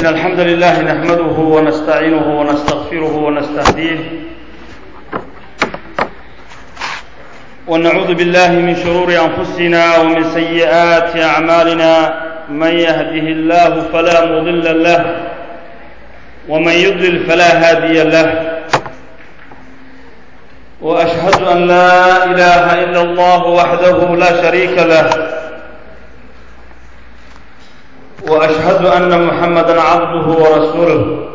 إن الحمد لله نحمده ونستعينه ونستغفره ونستهديه ونعوذ بالله من شرور أنفسنا ومن سيئات أعمالنا من يهده الله فلا مضل له ومن يضلل فلا هادي له وأشهد أن لا إله إلا الله وحده لا شريك له واشهد ان محمدا عبده ورسوله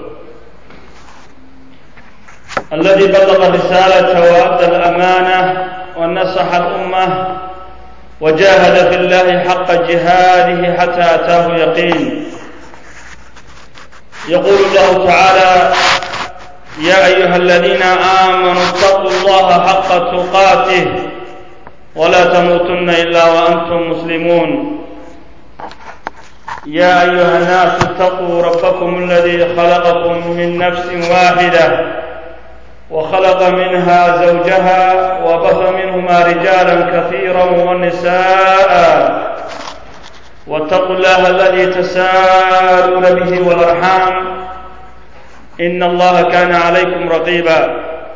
الذي بلغ الرساله وادى الامانه ونصح الامه وجاهد في الله حق جهاده حتى اتاه يقين يقول الله تعالى يا ايها الذين امنوا اتقوا الله حق تقاته ولا تموتن الا وانتم مسلمون يا ايها الناس اتقوا ربكم الذي خلقكم من نفس واحده وخلق منها زوجها وبث منهما رجالا كثيرا ونساء واتقوا الله الذي تساءلون به والارحام ان الله كان عليكم رقيبا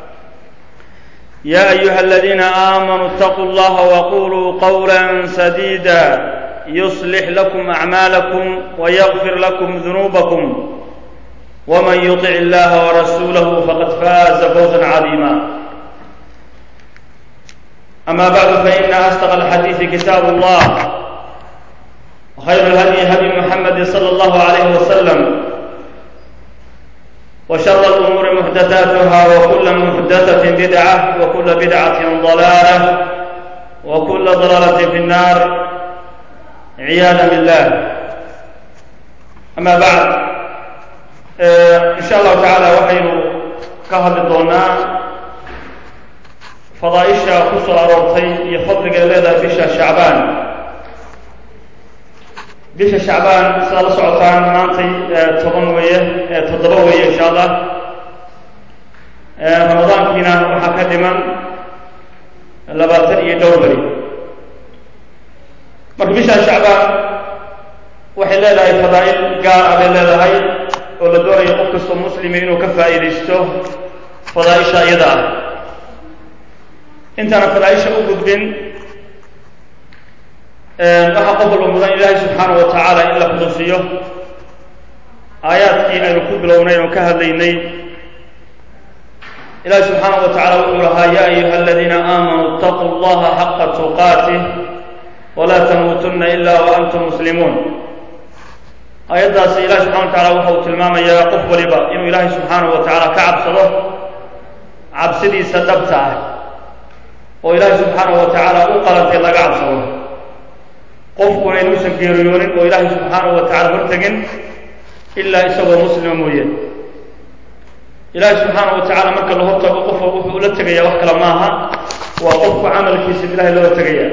يا ايها الذين امنوا اتقوا الله وقولوا قولا سديدا يصلح لكم اعمالكم ويغفر لكم ذنوبكم ومن يطع الله ورسوله فقد فاز فوزا عظيما اما بعد فان اصدق الحديث كتاب الله وخير الهدي هدي محمد صلى الله عليه وسلم وشر الامور محدثاتها وكل محدثه بدعه وكل بدعه ضلاله وكل ضلاله في النار ciyaada billah amaa bacd in sha allahu tacaala waxaynu ka hadli doonaa fadaaisha ku soo aroortay iyo fadliga ay leedahay bisha shacbaan bisha shacbaan sidaad la socotaan maantay toban weeye toddoba weeye insha allah ramadaankiina waxaa ka dhiman labaatan iyo dhowr beri marka bishaa shacbaan waxay leedahay fadaa'il gaar ah bay leedahay oo la doonayo qof kastoo muslimi inuu ka faa'iidaysto fadaa'isha iyada ah intaana fadaa'isha u gudbin waxaa qof walba mudan ilaahay subxaanahu wa tacaala in la xuduusiyo aayaadkii aynu ku bilownay oon ka hadlaynay ilahi subxaanahu wa tacala wuxuu lahaa ya ayuha aladiina aamanuu itaquu allaha xaqa tuqaatih wlaa tamuutuna ila waantum muslimuun aayaddaasi ilahi subxana wa tacala waxa uu tilmaamayaa qof waliba inuu ilaahay subxaanahu wa tacaala ka cabsado cabsidiisa dhabta ah oo ilaahay subxaanahu wa tacaala u qalantay laga cabsado qofkuna inuusan geeriyoonin oo ilaahay subxaanahu wa tacala hortegin ilaa isagoo muslima mooye ilaahay subxaanahu wa tacala marka la hortago qofka wuxuu ula tegaya wax kale maaha waa qofku camalkiisa ilahay loola tegaya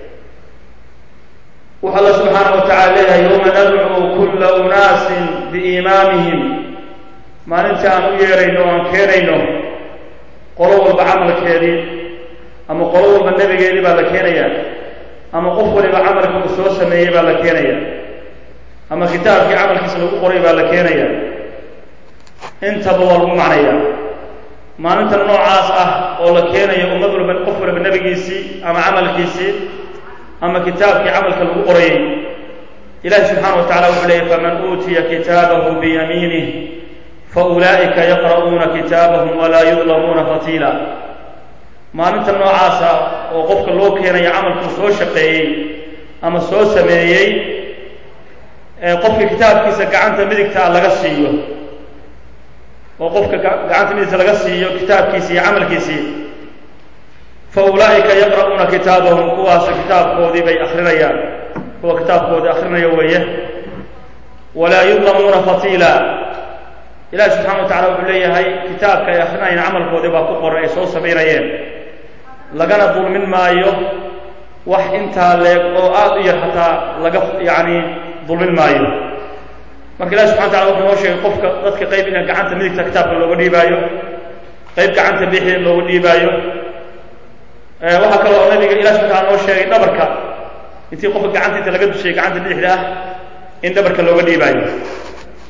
wuxu alla subxaana wa tacala leeyahay yowma nadcuu kulla unaasin biimaamihim maalinta aan u yeerayno o aan keenayno qolo walba camalkeedii ama qolo walba nebigeedii baa la keenaya ama qof waliba camalkii uu soo sameeyey baa la keenaya ama kitaabkii camalkiisa lagu qoray baa la keenaya intaba waa lagu macnaya maalinta noocaas ah oo la keenayo ummad walba qof waliba nebigiisii ama camalkiisii ama kitaabkii camalka lagu qorayay ilahi subxaana wa tacala wuxuu leeyay faman uutiya kitaabahu biyamiinih faulaa'ika yaqra'uuna kitaabahum walaa yudlamuuna fatiila maalinta noocaasa oo qofka loo keenayo camalkuu soo shaqeeyey ama soo sameeyey qofka kitaabkiisa gacanta midigtaa laga siiyo oo qofka gacanta midigta laga siiyo kitaabkiisi iyo camalkiisii faulaa'ika yaqra'uuna kitaabahum kuwaas kitaabkoodii bay akrinayaan kuwa kitaabkoodii akrinaya weeye walaa yudlamuuna fatiila ilahi subxana wa tacala wuxuu leeyahay kitaabka ay akrinayeen camalkoodii baa ku qoran ay soo samaynayeen lagana dulmin maayo wax intaa leeg oo aada u yar xataa laga yacni dulmin maayo marka ilahi subxana wa tacala wuxuu noo sheegay qofka dadka qayb ina gacanta midigta kitaabka looga dhiibaayo qayb gacanta bixida looga dhiibaayo waxaa kaloo nabiga ilah subxana taala noo sheegay dhabarka intii qofka gacanta inta laga dushayay gacanta bidixda ah in dhabarka looga dhiibaayo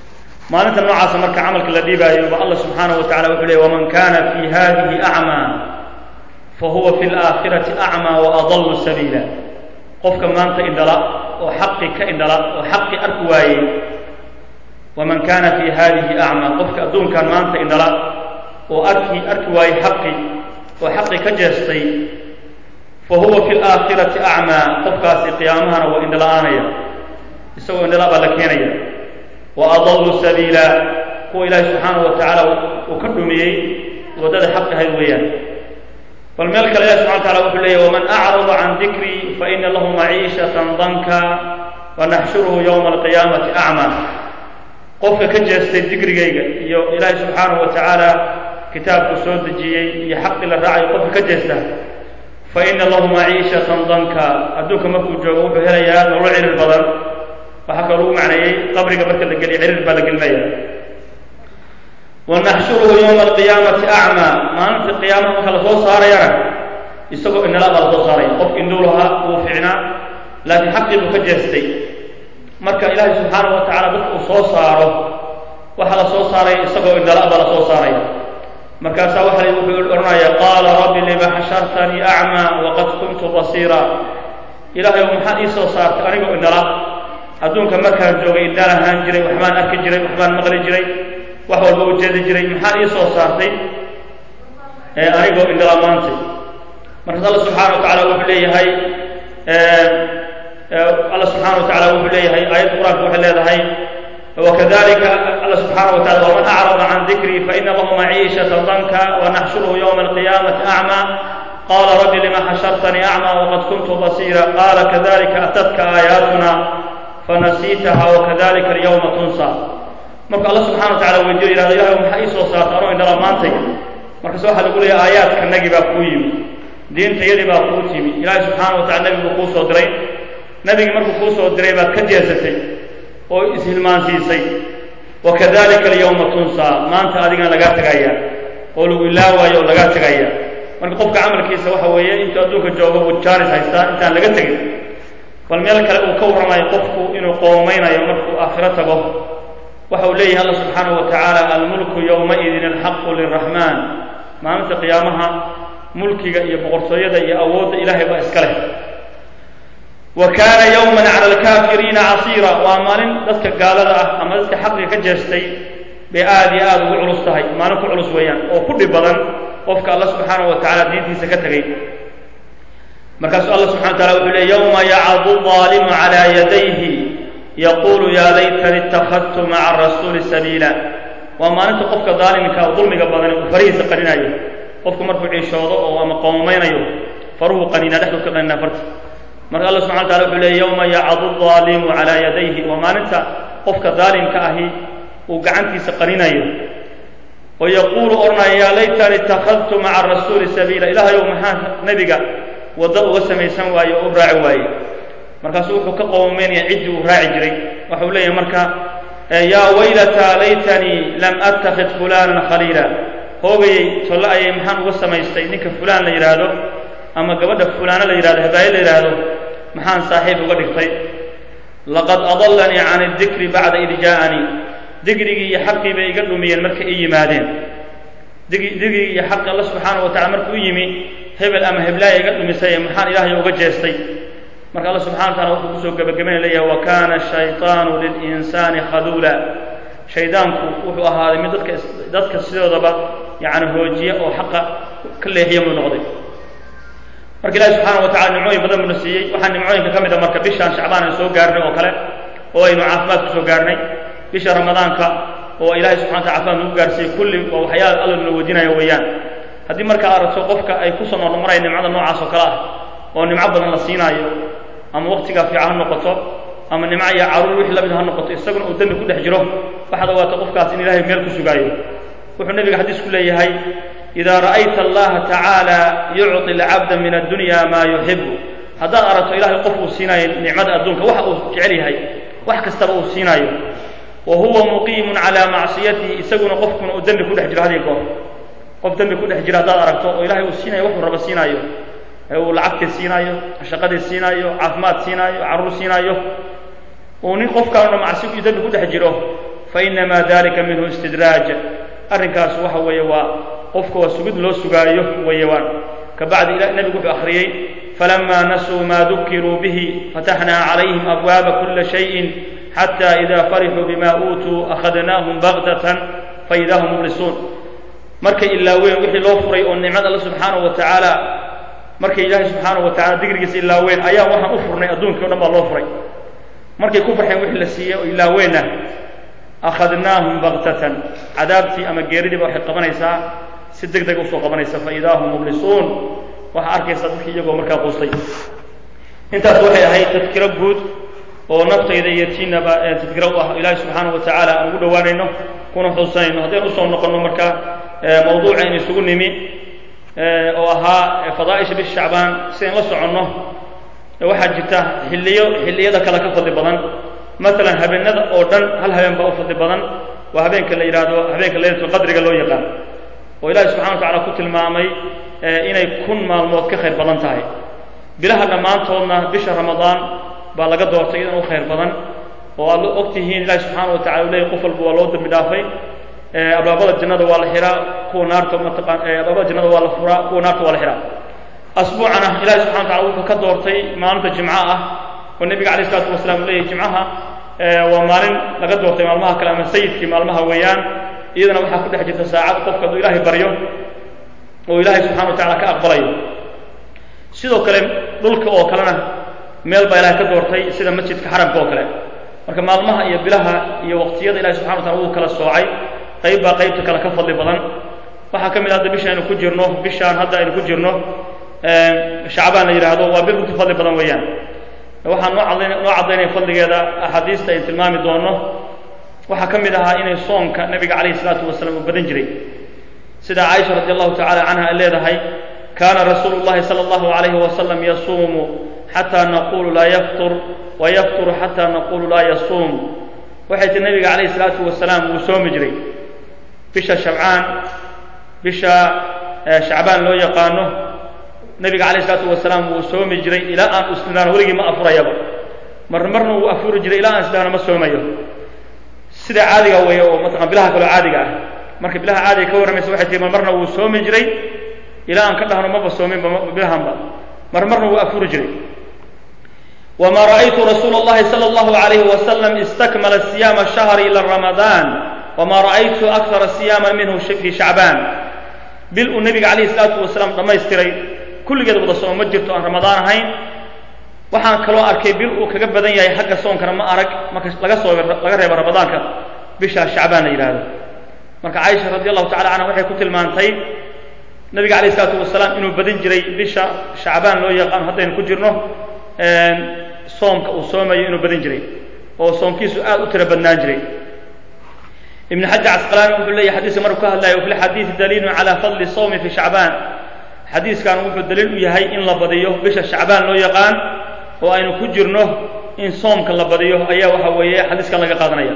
maalinta noocaasa marka camalka la dhiibaayo ba allah subxaanahu wa tacala wuxuu leey waman kana fi hadihi acmaa fahuwa fi laakhirati acmaa waadallu sabiila qofka maanta indhala oo xaqi ka indhala oo xaqi arki waayey waman kana fi hadihi acmaa qofka adduunkan maanta indhala oo arki arki waayey xaqi oo xaqi ka jeestay fahuwa fi laakhirati acmaa qofkaasi qiyaamahana waa indhala-aanaya isagoo indhala baa la keenaya wa adallu sabiila kuwa ilaahi subxaanahu wa tacaala uu ka dhumiyey waddada xaq ahayd weeyaan bal meel kale ilahi subxana wataala wuxuu leeyahy waman acrada can dikrii faina lahu maciishatan danka wanaxshuruhu yowma alqiyaamati acmaa qofka ka jeestay dikrigayga iyo ilaahi subxaanahu wa tacaala kitaabku soo dejiyey iyo xaqii la raacayo qofka ka jeesta faina lahu maciishatan danka adduunka markuu joogo wuxuu helayaa nolol cirir badan waxaa kaloo lagu macneeyey qabriga marka la geliyo cirir baa la gelinaya wanaxshuruhu yowma alqiyaamati acmaa maalinta qiyaamaha marka lasoo saarayana isagoo indhala baa lasoo saaraya qof indhow lahaa wuu ficnaa laakiin xaqii buu ka jeestay marka ilaahay subxaanahu wa tacala dadka uu soo saaro waxaa la soo saaraya isagoo indhala baa lasoo saaraya markaasaa waxa wuxuu odhanaya qaala rabbi lima xashartanii acmaa waqad kuntu basiira ilaahay ow maxaad ii soo saartay anigoo indhala adduunka markaan joogay indhaan ahaan jiray waxbaan arki jiray waxbaan maqli jiray wax walba u jeedi jiray maxaad ii soo saartay anigoo indhala maantay markaas alla subxaana wa tacala wuxuu leeyahay alla subxaana wa tacala wuxuu leeyahay aayadda qur-aanka waxay leedahay wakadalika alla subxaana wa tacala waman acrada can dikrii faina lahu maciishata danka wanaxshuruhu yowma alqiyaamati acmaa qala rabbi lima xashartanii acmaa waqad kuntu basiira qala kadalika atadka aayaatuna fanasiitaha wakadalika alyawma tunsa marka alla subxana wa tacala weydiyo yihahdo ilahay maxaa ii soo saarta anoo indhala maantay markaase waxaa lagu leeyahay aayaadkanagii baa kuu yimi diintayadii baa kuu timi ilaahay subxaana wa tacala nebiguu kuu soo diray nebigii markuu kuu soo diray baad ka jeesatay oo ishilmaansiisay wakadalika alyawma tunsaa maanta adigaan lagaa tegaya oo lagu ilaawaayo oo lagaa tegaya marka qofka camalkiisa waxa weeye intuu adduunka joogo buu jaanis haystaa intaan laga tegin bal meel kale uu ka warramayo qofku inuu qoomaynayo markuu aakhiro tago waxa uu leeyahay alla subxaanahu wa tacaala almulku yowmaidin alxaqu liraxmaan maalinta qiyaamaha mulkiga iyo boqortooyada iyo awoodda ilaahay baa iska leh wa kaana yowman cala alkaafiriina casiira waa maalin dadka gaalada ah ama dadka xaqiga ka jeestay bay aada iyo aada ugu culus tahay maalin ku culus weeyaan oo ku dhib badan qofka alla subxaanahu wa tacala diintiisa ka tegay markaasuu alla subxana wa tacala wuxuu leey yowma yacadu aalimu cala yadayhi yaqulu ya laytani ittakhadtu maca arasuuli sabiila waa maalinta qofka daalimka dulmiga badani uu farihiisa qaninayo qofku markuu ciishoodo oo ama qoomaynayo faruhu qanina dhexdu ka qanina farta marka alla subxana wa tacala wuxuu leey yowma yacadu aalimu cala yadayhi waa maalinta qofka daalimka ahi uu gacantiisa qaninayo oo yaquulu odhanaya yaa laytani ittakhadtu maca arasuuli sabiila ilaahayow maxaa nebiga waddo uga samaysan waaye oo u raaci waaye markaasuu wuxuu ka qoomaynaya ciddii uu raaci jiray waxau leeyahay marka yaa waylata laytanii lam attakhid fulanan khaliila hoogayay tolle ayay maxaan uga samaystay ninka fulaan la yidhaahdo ama gabadha fulaano la yidhahdo habaaye la yidhaahdo maxaan saaxiib uga dhigtay laqad adallanii can adikri bacda id jaa'anii digrigii iyo xaqii bay iga dhumiyeen markay ii yimaadeen digrigii iyo xaqii alla subxaana wa tacala markuu u yimi hebel ama heblaaya iga dhumisay maxaan ilaahay uga jeestay marka alla subxana wa tacala wuxuu kusoo gebagabaynaya leeyahay wa kana shayطaanu lilinsaani khaduula shaydaanku wuxuu ahaaday mid dadka dadka sidoodaba yani hoojiya oo xaqa ka leexiya muu noqday marka ilahi subxaana wa tacala nimcooyin badan buuna siiyey waxaa nimcooyinka ka mid a marka bishaan shacbaan aynu soo gaarnay oo kale oo aynu caafimaad ku soo gaarnay bisha ramadaanka oo ilahay subxana wataala caafimaad nagu gaarsiiyey kulli waa waxyaala alla nala weydiinaya weeyaan haddii marka aragto qofka ay ku soo noqnoqonaya nimcada noocaas oo kale ah oo nimco badan la siinaayo ama waqtigaa fiican ha noqoto ama nimco iyo caruur wixii lamid ha noqoto isaguna uu dembi ku dhex jiro waxaad ogaato qofkaas in ilahay meel ku sugaayo wuxuu nebiga xadiis ku leeyahay idaa ra'ayta allaha tacaala yucطi alcabda min addunya maa yuxibu haddaad aragto ilahay qof uu siinaayo nicmada adduunka waxa uu jecel yahay wax kastaba uu siinaayo wa huwa muqiimun calaa macsiyatihi isaguna qofkuna uu dembi ku dhex jiro hadii goor qof dembi ku dhex jira haddaad aragto oo ilahay uu siinayo waxuu raba siinaayo ee uu lacagtii siinaayo shaqadii siinaayo caafimaad siinaayo carruur siinaayo uu nin qofkaanuna macsi iyo dembi ku dhex jiro fainamaa dalika minhu istidraaj arrinkaas waxa weeye waa qofka waa sugid loo sugaayo weeye waan kabacdi nebigu wuxuu akhriyey falama nasuu ma dukiruu bihi fataxnaa calayhim abwaaba kula shayin xata ida farixuu bima uutuu akhadnaahum bagdatan faida hum mublisuun markay ilaaween wixii loo furay oo nicmad alle subxaanahu wa tacaala markay ilaahay subxaanahu wa tacala digrigiisa ilaaween ayaa waxaan u furnay adduunkii o dhan baa loo furay markay ku farxeen wixii la siiyey oo ilaaweenna akhadnaahum baktatan cadaabtii ama geeridiiba waxay qabanaysaa si deg deg usoo qabanaysa faidaa hum mublisuun waxaa arkaysaa dadkii iyagoo markaa quustay intaas waxay ahayd tadkiro guud oo naftayda iyo tiinaba tadkiro u ah ilaahay subxaanahu wa tacaala aan ugu dhowaanayno kuna xuusanayno haddaynu usoo noqonno marka mawduucaynu isugu nimi oo ahaa fadaaisha bish shacbaan sidayn la soconno waxaa jirta xilliyo xilliyada kale ka fadli badan maalan habeenada oo dhan hal habeen baa u fadli badan waa habeenka la yidhaahdo habeenka laylatulqadriga loo yaqaan oo ilaahi subxana wa tacala ku tilmaamay inay kun maalmood ka khayr badan tahay bilaha dhammaantoodna bisha ramadaan baa laga doortay idan u khayr badan oo aad og tihiin ilahi subxaana wa tacala u leeyay qof walba waa loo dambi dhaafay abwaabada jannada waa la xihaa kuwa naarta mataqaan abwaabada jannada waa la furaa kuwa naarta waa la xihaa asbuucana ilahi subxana wa tacala wuxuu ka doortay maalinta jimco ah oo nebiga alayh isalaatu wasalaam uu leeyahy jimcaha waa maalin laga doortay maalmaha kale ama sayidkii maalmaha weeyaan iyadana waxaa ku dhex jirta saacad qofka hadduu ilaahay baryo oo ilaahay subxana wa tacala ka aqbalayo sidoo kale dhulka oo kalena meel baa ilahay ka doortay sida masjidka xaramka oo kale marka maalmaha iyo bilaha iyo waqtiyada ilahi subxana wa tacala wuu kala soocay qayb baa qaybta kale ka fadli badan waxaa ka mid hadda bisha aynu ku jirno bishaan hadda aynu ku jirno shacbaan la yidhaahdo waa bil runti fadli badan weeyaan waxaan noo caddayn noo caddaynaya fadligeeda axaadiista ay tilmaami doono waxaa ka mid ahaa inay soonka nebiga calayhi isalaatu wasalaam uu badan jiray sida caaisha radi allahu tacala canha ay leedahay kaana rasuulu llahi sala allahu alayhi wasalam yasuumu xataa naqulu laa yaftur wa yafturu xataa naqulu laa yasuum waxay tii nebiga calayhi isalaatu wasalaam wuu soomi jiray bisha shabcaan bisha shacbaan loo yaqaano nebiga calayh isalaatu wasalaam wuu soomi jiray ilaa aan isnidhaano weligii ma afurayaba marna marna wuu afuri jiray ilaa aan isnidhaano ma soomayo sida caadiga weeye oo mataqan bilaha kaloo caadiga ah marka bilaha caadiga ka warramaysa waxay tihi mar marna wuu soomi jiray ilaa aan ka dhahno maba soominba bilahanba mar marna wuu afuri jiray wma ra'aytu rasuula اllahi salى اllahu عalayh wasalam istakmala siyaama shahri ila ramadaan wma ra'aytu akara siyaama minhu fi shacbaan bil uu nebiga calayhi salaatu wasalaam dhammaystiray kulligeed wada sooma ma jirto aan ramadaan ahayn waxaan kaloo arkay bil uu kaga badan yahay xagga soonkana ma arag marka laga soo laga reebo ramadaanka bisha shacbaan la yidhaahdo marka caaisha radi allahu tacala canha waxay ku tilmaantay nebiga calayh isalaatu wasalaam inuu badin jiray bisha shacbaan loo yaqaano haddaynu ku jirno soomka uu soomayo inuu badin jiray oo soomkiisu aad u tiro badnaan jiray ibn xajar casqalaani wuxuu leeyahy xadiiska markuu ka hadlayo fi lxadiidi daliilun cala fadli sawmi fi shacbaan xadiiskan wuxuu daliil u yahay in la badiyo bisha shacbaan loo yaqaan oo aynu ku jirno in soomka la badiyo ayaa waxa weeye xadiiskan laga qaadanaya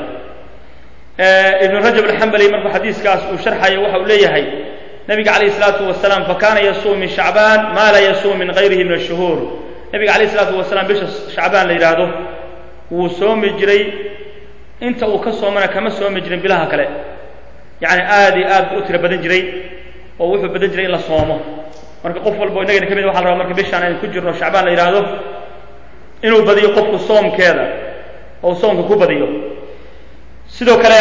ibn rajab alxambali markuu xadiiskaas uu sharxayo waxa uu leeyahay nabiga calayh isalaatu wasalaam fakana yasuum min shacbaan ma la yasuum min gayrihi min ashuhuur nabiga calayh isalaatu wasalaam bisha shacbaan la yidhaahdo wuu soomi jiray inta uu ka soomana kama soomi jirin bilaha kale yacni aad iyo aad buu u tiro badan jiray oo wuxuu badan jiray in la soomo marka qof walba innagana ka mid waxa la rabaa marka bishaan aynu ku jirno shacbaan la yidhaahdo inuu badiyo qofku soomkeeda oo soomka ku badiyo sidoo kale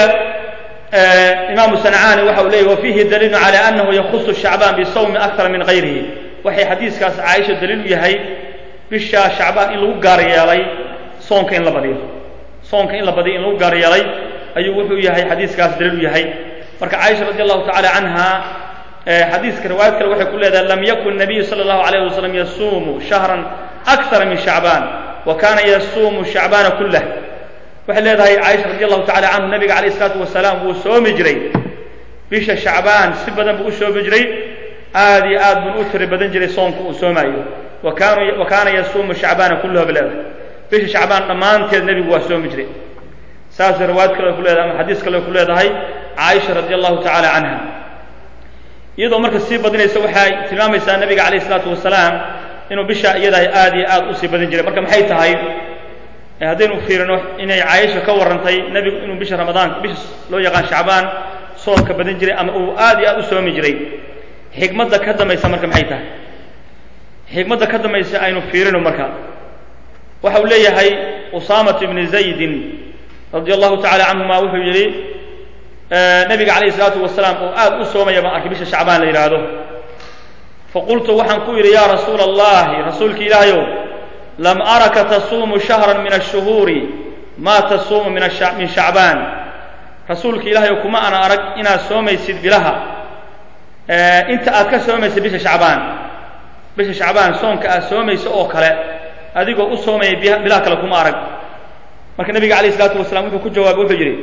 imaamu sancaani waxa uu leeyay wa fiihi daliilu cala annahu yakhusu shacbaan bisawmi akthara min gayrihi waxay xadiiskaas caaisha daliil u yahay bisha shacbaan in lagu gaar yeelay soonka in la badiyo soonka in la badiyo in lagu gaar yeelay ayuu wuxuu yahay xadiiskaas daliil u yahay marka caaisha radi allahu tacala canha xadiiska riwaayad kale waxay ku leedahay lam yakun nabiyu sala allahu alayh wasalam yasuumu shahran akthara min shacbaan wa kana yasuumu shacbaana kullah waxay leedahay caaisha radi allahu tacala canhu nabiga calayh isalaatu wasalaam wuu soomi jiray bisha shacbaan si badan buu u soomi jiray aad iyo aad buu u tiri badan jiray soomka uu soomaayo wa kaana yasuumu shacbaana kulluha ba leedahay bisha shacbaan dhammaanteed nebigu waa soomi jiray saasay riwaayad kale ku leedahay ama xadiis kale ku leedahay caaisha radi allahu tacala canha iyadoo marka sii badinaysa waxay tilmaamaysaa nabiga calayh isalaatu wasalaam inuu bisha iyadahay aad iyo aad usii badin jiray marka maxay tahay haddaynu fiirino inay caaisha ka warrantay nebigu inuu bisha ramadaan bisha loo yaqaan shacbaan soomka badan jiray ama uu aad iyo aad u soomi jiray xikmadda ka dambaysa marka maxay tahay xikmadda ka dambaysa aynu fiirino marka waxa uu leeyahay usaamat ibni zaydin radia allahu tacala canhuma wuxuu yidhi nabiga calayhi salaatu wasalaam oo aad u soomaya baan arkay bisha shacbaan la yidhaahdo faqultu waxaan ku yidhi yaa rasuula allahi rasuulki ilaahayow lam araka tasuumu shahran min ashuhuuri maa tasuumu min min shacbaan rasuulka ilaahayow kuma ana arag inaad soomaysid bilaha inta aad ka soomaysid bisha shacbaan bisha shacbaan soonka aad soomayso oo kale adigoo u soomaya bilaha kale kuma arag marka nabiga alayh isalaatu wasalaam wuxuu ku jawaabay wuxuu yidhi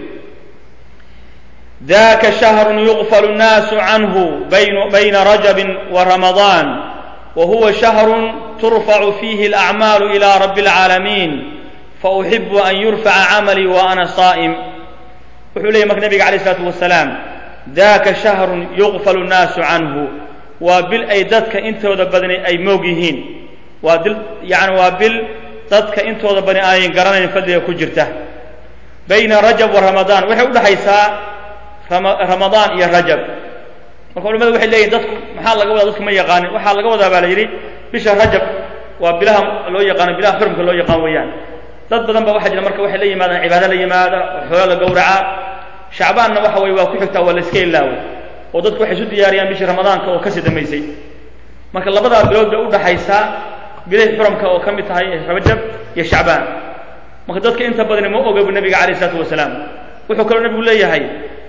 daka shahrun yuqfalu الnaasu canhu bayna rajabin wa ramadaan wa huwa shahrun turfacu fiihi alacmaalu ila rabi اlcaalamiin fauxibu an yurfaca camalii wa ana saa'im wuxuu leeyay marka nabiga alayh isalaatu wasalaam daka shahrun yuqfalu الnaasu canhu waa bil ay dadka intooda badani ay moog yihiin waa dil yani waa bil dadka intooda bani aanay garanayn fadliga ku jirta bayna rajab wa ramadaan waxay udhaxaysaa ramadaan iyo rajab marka culimadu waxay leeyihin dadku maxaa laga wadaa dadku ma yaqaanin waxaa laga wadaa baa la yidhi bisha rajab waa bilaha loo yaqaano bilaha xurumka loo yaqaan weeyaan dad badan ba waxaa jira marka waxay la yimaadaan cibaado la yimaada xoola la gowraca shacbaanna waxa weye waa ku xigtaa waa la iska ilaawo oo dadku waxay isu diyaariyaan bishii ramadaanka oo kasii dambaysay marka labadaa bilood bay udhaxaysaa bilahi xuramka oo ka mid tahay rajab iyo shacbaan marka dadka inta badani ma oga bu nabiga alayh isalaatu wasalaam wuxuu kaloo nabigu leeyahay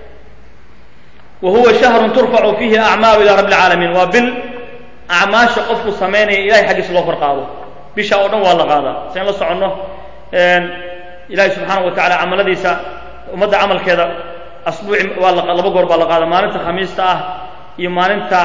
wa huwa shahrun turfacu fiihi acmaalu ila rabbi alcaalamiin waa bil acmaasha qofku samaynaya ilahay xaggiisa loo kor qaado bisha oo dhan waa la qaadaa sayn la soconno ilahay subxaana wa tacala camaladiisa ummadda camalkeeda asbuuci waa laba goor baa la qaada maalinta khamiista ah iyo maalinta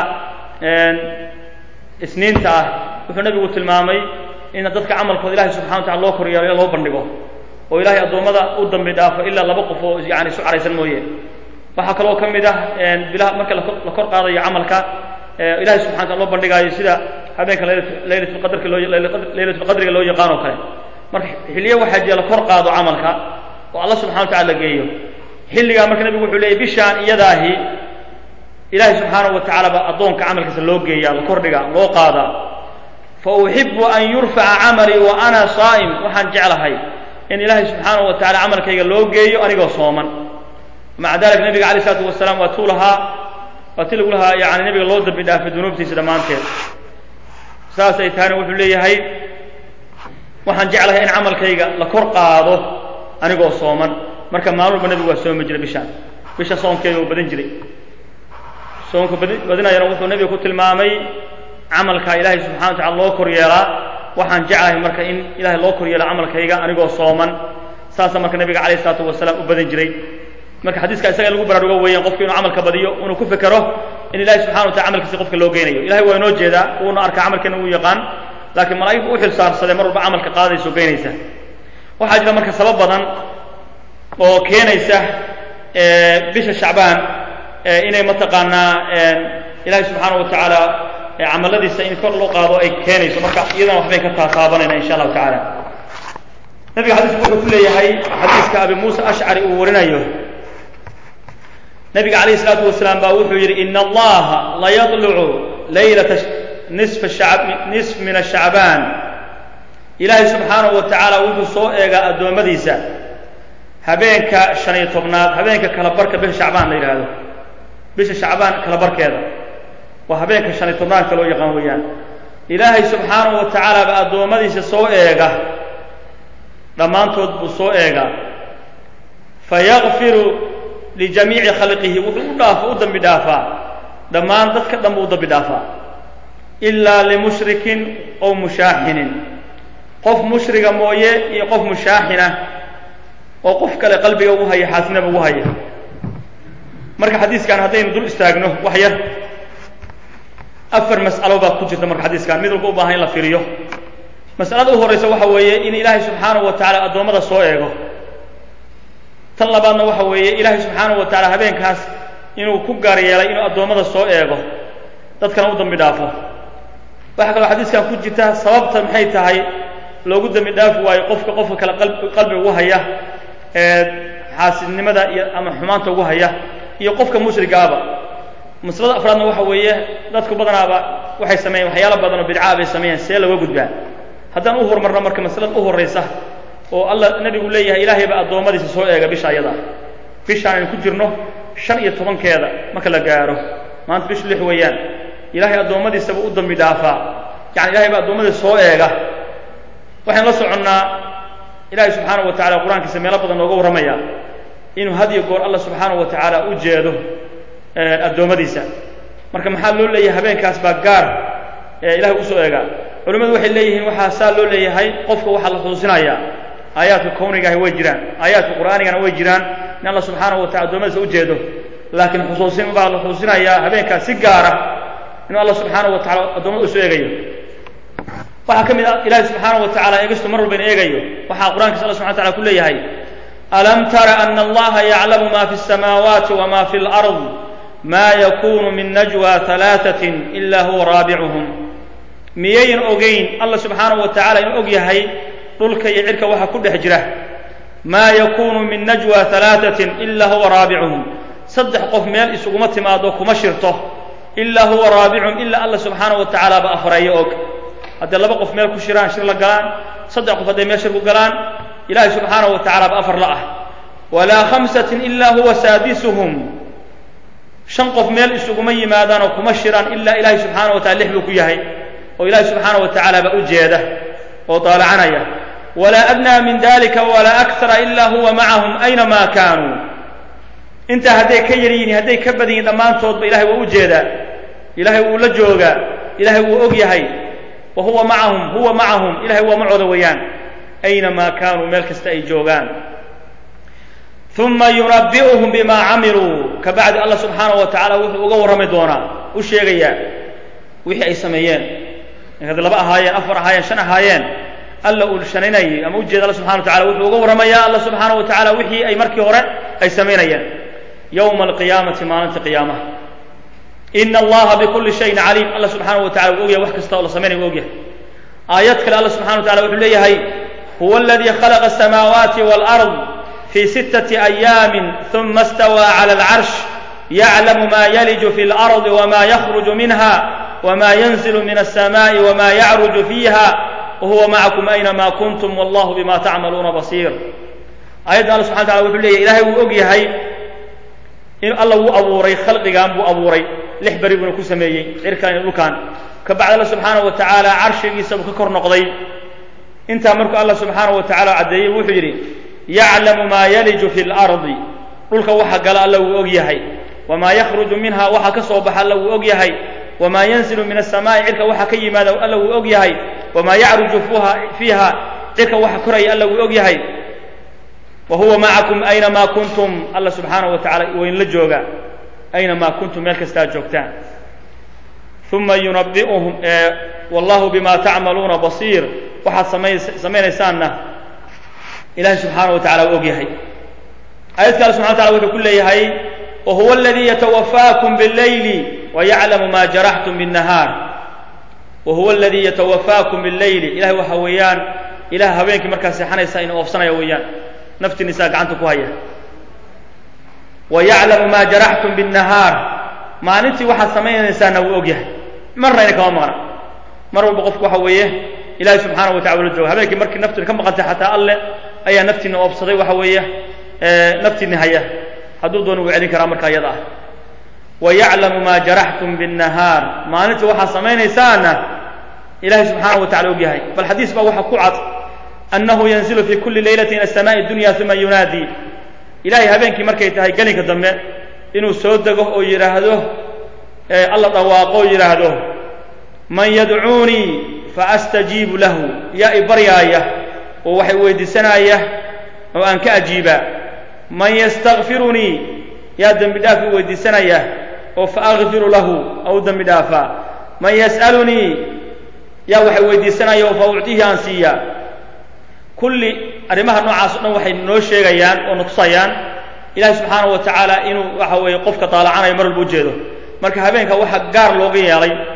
isniinta ah wuxuu nabigu tilmaamay in dadka camalkooda ilahay subxana wa tacala loo koryeelo in loo bandhigo oo ilahay addoommada u dambi dhaafo ilaa laba qof oo yani isu caraysan mooye waxaa kaloo ka mid ah bilaha marka la kor qaadayo camalka ilahay subxana wataala loo bandhigaayo sida habeenka laylatulqadrka loo laylatulqadriga loo yaqaan oo kale marka xilliyo waxaa jira la kor qaado camalka oo alla subxana wa tacala la geeyo xilligaa marka nabigu wuxuu leeyay bishaan iyadaahi ilahay subxaana wa tacaala baa addoonka camalkiisa loo geeyaa la kordhiga loo qaadaa fa uxibu an yurfaca camalii wa ana saa'im waxaan jeclahay in ilaahay subxaana wa tacala camalkayga loo geeyo anigoo sooman maca dalika nabiga alayh isalaatu wasalaam waa tuu lahaa waa ti lagu lahaa yani nabiga loo dambi dhaafay dunuubtiisa dhammaanteed saas ay tahayna wuxuu leeyahay waxaan jeclahay in camalkayga la kor qaado anigoo sooman marka maalin walba nabigu waa soomi jiray bishaan bisha soonkeeda uu badan jiray soonka badinayana wuxuu nabiga ku tilmaamay camalka ilaahay subxana wa tacala loo kor yeelaa waxaan jeclahay marka in ilahay loo kor yeelo camalkayga anigoo sooman saasa marka nabiga alayh isalaatu wasalaam u badan jiray marka xadiiska isaga in lagu baraarugo weeyaan qofku inuu camalka badiyo inuu ku fekero in ilahay subxana wa tacala camalkiisa qofka loo geynayo ilahay waa inoo jeedaa wuuna arkaa camalkeena uu yaqaan laakiin malaa'igtu u xilsaarsadee mar walba camalka qaadaysa oo geynaysa waxaa jira marka sabab badan oo keenaysa bisha shacbaan inay mataqaanaa ilahay subxaana wa tacaala camaladiisa in kor loo qaado ay keenayso marka iyadana waxbay ka taataabanayna insha allahu tacaala nabiga xadiisku wuxuu ku leeyahay xadiiska abi muusa ashcari uu warinayo nabiga calayh isalaatu wasalaam baa wuxuu yidhi ina allaha layadlucu laylata nisf nisf min ashacbaan ilaahay subxaanahu wa tacaala wuxuu soo eegaa addoommadiisa habeenka shan iyo tobnaad habeenka kala barka bisha shacbaan la yidhaahdo bisha shacbaan kala barkeeda waa habeenka shan iyo tobnaadka loo yaqaan weeyaan ilaahay subxaanahu wa tacaala baa addoommadiisa soo eega dhammaantood buu soo eegaa fayakfiru lijamiici khalqihi wuxuu u dhaafo u dambi dhaafaa dhammaan dadka dhan buu u dambi dhaafaa ilaa limushrikin ow mushaaxinin qof mushriga mooye iyo qof mushaaxina oo qof kale qalbiga ugu haya xaasinaba ugu haya marka xadiiskan haddaynu dul istaagno wax yar afar mas'alo baa ku jirta marka xadiiskan mid walba u baahan in la fiiriyo mas'alada u horraysa waxa weeye in ilaahay subxaanahu wa tacaala addoommada soo eego tan labaadna waxa weeye ilaahay subxaanahu wa tacaala habeenkaas inuu ku gaar yeelay inuu addoommada soo eego dadkana u dambi dhaafo waxaa kaloo xadiiskan ku jirta sababta maxay tahay loogu dembi dhaafi waayo qofka qofka kale qalbiga ugu haya xaasidnimada iyo ama xumaanta ugu haya iyo qofka mushrigaaba maslada afraadna waxa weeye dadku badanaaba waxay sameeyeen waxyaalo badan oo bidcaa bay sameeyeen see looga gudbaa haddaan u horumarno marka maslada u horraysa oo allah nebigu leeyahay ilaahay baa addoommadiisa soo eega bisha ayada bishaan aynu ku jirno shan iyo tobankeeda marka la gaaro maanta bishu lix weeyaan ilaahay addoommadiisaba u dambi dhaafaa yani ilahay baa addoommadiisa soo eega waxaynu la soconnaa ilaahay subxaanahu wa tacala qur-aankiisa meelo badan nooga warramaya inuu had iyo goor allah subxaanahu wa tacaala u jeedo addoommadiisa marka maxaa loo leeyahay habeenkaas baa gaar ilahay usoo eegaa culimmadu waxay leeyihiin waxaa saa loo leeyahay qofka waxaa la xusuusinayaa aayaadka kownigahi way jiraan aayaadka qur'aanigana way jiraan in allah subxaanahu wa tacala addoommadiisa u jeedo laakiin xusuusin baa la xusuusinayaa habeenkaas si gaara inuu allah subxaanahu wa tacala addoommada usoo eegayo waxaa ka mid ah ilaahay subxaanahu wa tacala eegistu mar walba in eegayo waxaa qur-aankiisa allah subxana wa tacala ku leeyahay alam tara ana allaha yaclamu ma fi الsamaawaati wma fi اlأrض ma yakunu min najwa ثalaaثaة ila huwa raabicuhum miyayn ogayn allah subxaanahu wa tacala inuu og yahay dhulka iyo cirka waxa ku dhex jira maa yakunu min najwa ثalaaثaة ila huwa raabicuhum saddex qof meel isuguma timaado kuma shirto ilaa huwa raabicuhum ila allah subxaanahu wa tacaala ba afreeyo og hadday laba qof meel ku shiraan shir la galaan saddex qof hadday meel shir ku galaan ilahay subxaanahu wa tacala ba afar la ah walaa khamsatin ilaa huwa saadisuhum shan qof meel isuguma yimaadaan oo kuma shiraan ilaa ilaahay subxaanahu wa tacala lix buu ku yahay oo ilaahay subxaanahu wa tacaala ba u jeeda oo daalacanaya walaa adnaa min dalika walaa akthara ilaa huwa macahum aynamaa kaanuu intaa hadday ka yar yihiin hadday ka badan yihin dhammaantoodba ilahay waa u jeedaa ilahay wuu la joogaa ilahay wuu og yahay wa huwa macahum huwa macahum ilahay waa macooda weeyaan aynamaa kaanuu meel kasta ay joogaan uma yunabi'uhum bima camiluu ka bacdi allah subxaanahu wa tacala wuxuu uga warrami doonaa u sheegayaa wixii ay sameeyeen had laba ahaayeen afar ahaayeen shan ahaayeen alla uu shaninayay ama ujeeda alla subxana wa tacala wuxuu uga warramayaa allah subxaanahu wa tacala wixii ay markii hore ay samaynayeen yowma alqiyaamati maalinta qiyaamaha ina allaha bikulli shayin caliim allah subxaanahu wa tacala wuu ogyahay wax kasta oo la samaynaya wuu ogyahay aayad kale allah subxana wa tacala wuxuu leeyahay huwa aladii khalaqa asamaawaati waalard في ستة أيام ثم استوى على العرش يعلم ما يلج في الأرض وما يخرج منها وما ينزل من السماء وما يعرج فيها وهو معكم أينما كنتم والله بما تعملون بصير آيات الله سبحانه وتعالى وحول ليه إلهي وأقيهي إن الله هو أبوري خلق قام بو أبوري لح بريبنا كسميي إركان لكان كبعد الله سبحانه وتعالى عرش يسبك كر نقضي انت مركو الله سبحانه وتعالى عدي وحجري yaclamu maa yaliju fi lardi dhulka waxa gala alla wuu og yahay wamaa yakhruju minha waxa ka soo baxa alla wuu og yahay wamaa yanzilu min asamaa'i cirka waxa ka yimaada alla wuu og yahay wamaa yacruju fiiha cirka waxa koraya alla wuu og yahay wa huwa macakum aynamaa kuntum alla subxaanahu wa tacala waynla jooga aynamaa kuntum meel kastaa joogtaan uma yunabi'uhum wallahu bima tacmaluuna basiir waxaad samaynaysaanna ilahay subxaana wa tacala u og yahay aayad kale subxana wa tacala wuxuu ku leeyahay wahuwa aladii yatawafaakum biاleyli wayaclamu ma jaraxtum biالnahaar wahuwa aladii yatawafaakum biاleyli ilahay waxa weeyaan ilaah habeenkii markaa seexanaysa ina oofsanaya weeyaan naftiinisaa gacanta ku haya wayaclamu ma jaraxtum biالnahaar maalintii waxaad samaynaysaana wuu og yahay marna ina kama maqna mar walba qofku waxa weeye ilahay subxaana wa tacala la jooga habeenkii markii naftiina ka maqantay xataa alle ayaa naftiina oobsaday waxa weeye naftiina haya hadduu doono wuu celin karaa marka iyada ah wayaclamu ma jaraxtum biالnahaar maalintii waxaad samaynaysaana ilahay subxaana wa tacala og yahay bal xadiis baa waxa ku cad annahu yanzilu fi kuli leylati ila samaai dunya uma yunaadi ilahay habeenkii markay tahay gelinka dambe inuu soo dego oo yidhaahdo alla dhawaaqo oo yidhaahdo man yadcuunii faastajiibu lahu yaa i baryaaya oo waxay weydiisanaya oo aan ka ajiibaa man yastakfirunii yaa dembi dhaaf i weydiisanaya oo faakfiru lahu ou dembi dhaafaa man yas'alunii yaa waxay weydiisanaya oo fa uctihi aan siiyaa kulli arrimaha noocaas o dhan waxay noo sheegayaan oo na tusayaan ilahi subxaana wa tacaala inuu waxa weeye qofka daalacanayo mar walba u jeedo marka habeenka waxaa gaar looga yeelay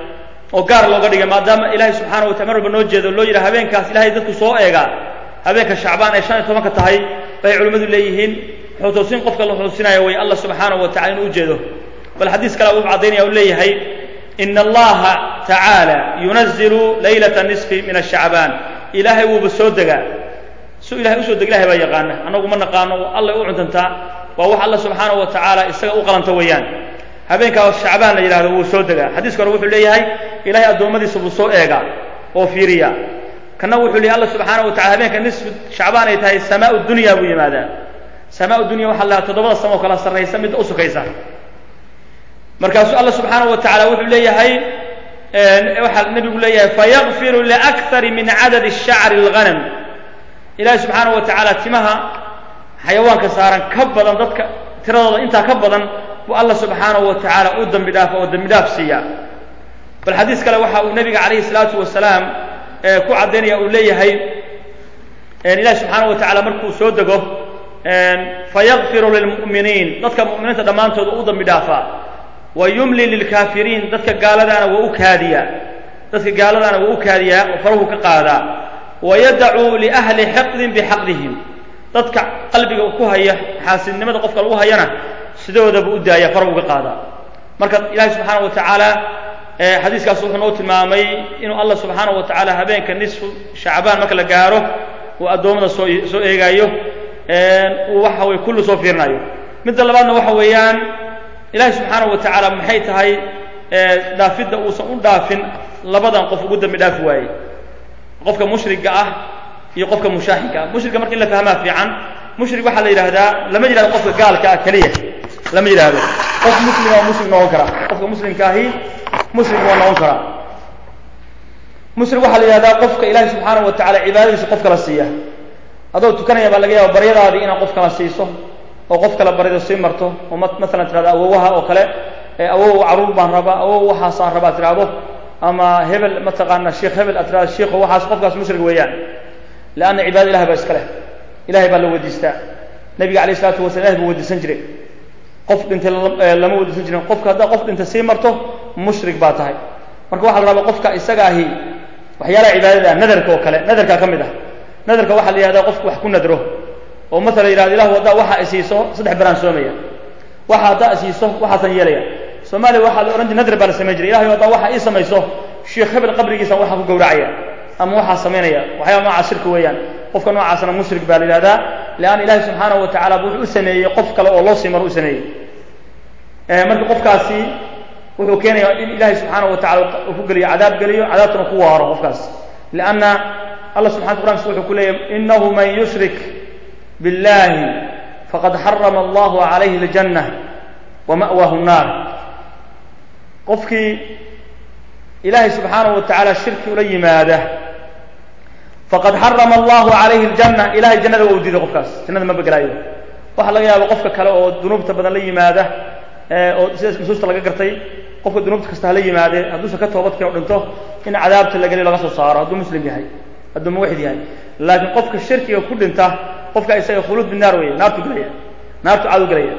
oo gaar looga dhigay maadaama ilaahay subxaana wa tala mar walba noo jeedo loo yidhaha habeenkaas ilahay dadku soo eegaa habeenka shacbaan ay shan iyo tobanka tahay bay culimmadu leeyihiin xusuusin qofka la xusuusinaya way allah subxaanahu wa tacala inuu ujeedo bal xadiis kale wuxuu caddaynaya u leeyahay ina allaha tacaala yunazilu laylata nisfi min ashacbaan ilaahay wuuba soo degaa su ilahay usoo deg ilahay baa yaqaana annagu ma naqaano allay u cuntantaa waa wax alla subxaanahu wa tacaala isaga u qalanta weeyaan habeenkaa shacbaan la yidhahdo wuu soo degaa xadiiska hore wuxuu leeyahay ilahay addoommadiisa buu soo eegaa oo fiiriya kana wuxuu leeyahy alla subxaanahu wa tacala habeenka nisfu shacbaan ay tahay samaa dunya buu yimaadaa samaa dunya waxaa la toddobada samo oo kala sarraysa midda u sukaysa markaasuu alla subxaanahu wa tacala wuxuu leeyahay waxaa nebigu leeyahay fayakfiru liakari min cadadi shacri اlghanam ilahi subxaanahu wa tacaala timaha xayawaanka saaran ka badan dadka tiradooda intaa ka badan buu alla subxaanahu wa tacaala u dembi dhaafa oo dembi dhaaf siiya bal xadiis kale waxa uu nebiga calayhi salaatu wasalaam ku caddaynaya uu leeyahay ilahi subxaanahu wa tacala markuu soo dego fayakfiru lilmu'miniin dadka mu'miniinta dhammaantood u dembi dhaafaa wa yumli lilkaafiriin dadka gaaladaana waa u kaadiyaa dadka gaaladaana waa u kaadiyaa oo farahu ka qaadaa wayadacu liahli xiqdin bixaqdihim dadka qalbiga ku haya xaasidnimada qofka lagu hayana sidoodaba u daaya farahu ka qaadaa marka ilahi subxaana wa tacaala xadiiskaas wuxuu noo tilmaamay inuu allah subxaana wa tacaala habeenka nisfu shacbaan marka la gaaro uu addoommada soo soo eegaayo uu waxa weye kullu soo fiirinayo midda labaadna waxa weeyaan ilahi subxaanaه wa tacaala maxay tahay dhaafidda uusan u dhaafin labadan qof ugu dambi dhaafi waayey qofka mushriga ah iyo qofka mushaaxinka ah mushrigga marka in la fahmaa fiican mushrig waxaa la yidhaahdaa lama yidhahdo qofka gaalka ah keliya lama yidhaahdo qof muslima waa muslim noqon karaa qofka muslimka ahi muslim waa noqon karaa mushrig waxaa la yidhahdaa qofka ilahi subxaanaه wa tacala cibaadadiisa qof kala siiya adoo tukanaya baa laga yaaba baryadaadii inaad qof kala siiso oo qof kale barido sii marto oo maalan tirahdo awowaha oo kale awow carruur baan rabaa awow waxaasaan rabaa tirahdo ama hebel mataqaana sheikh hebel aad tirahdo sheikho waxaas qofkaas mushrig weeyaan leanna cibaada ilahay baa iska leh ilahay baa la weydiistaa nabiga alayh isalaatu wasala ilahay buu weydiisan jiray qof dhintay lama weydiisan jirin qofka haddaa qof dhintay sii marto mushrig baa tahay marka waxaa la rabaa qofka isaga ahi waxyaalaha cibaadada nadarka oo kale nadarkaa ka mid ah nadarka waxaa la yihahdaa qofku wax ku nadro oo maala yidhahdo ilahu haddaa waxaa isiiso saddex beraan soomaya waxa haddaa isiiso waxaasan yeelaya soomaaliya waxaa la ohan jir nadr baa la samayn jiray ilahay haddaa waxaa ii samayso sheikh hebel qabrigiisan waxaa ku gowracaya ama waxaa samaynaya waxyaaba noocaas shirka weeyaan qofka noocaasna mushrik baa la yidhahdaa leanna ilahi subxaanahu wa tacala wuxuu u sameeyey qof kale oo loo sii maro u sameeyey marka qofkaasi wuxuu keenaya in ilahay subxaanahu wa tacala uu ku geliyo cadaab geliyo cadaabtuna ku waaro qofkaas lianna allah subxana qur'ankiisa wuxuu ku leeyahy inahu man yushrik biاllahi faqad xarama allahu calayhi اljanة wama'waahu الnaar qofkii ilaahay subxaanahu wa tacaala shirki ula yimaada faqad xarama allahu calayhi اljanة ilahay jannada waa u diiday qofkaas jannada ma begelaayo waxaa laga yaaba qofka kale oo dunuubta badan la yimaada oo sida nusuusta laga gartay qofka dunuubta kasta hala yimaadee hadduusan ka toobadkeen o dhinto in cadaabta la geliyo laga soo saaro hadduu muslim yahay hadduu muwaxid yahay laakiin qofka shirkiga ku dhinta qofka isaga khuluud binaar weeye naartu gelaya naartu caadu gelaya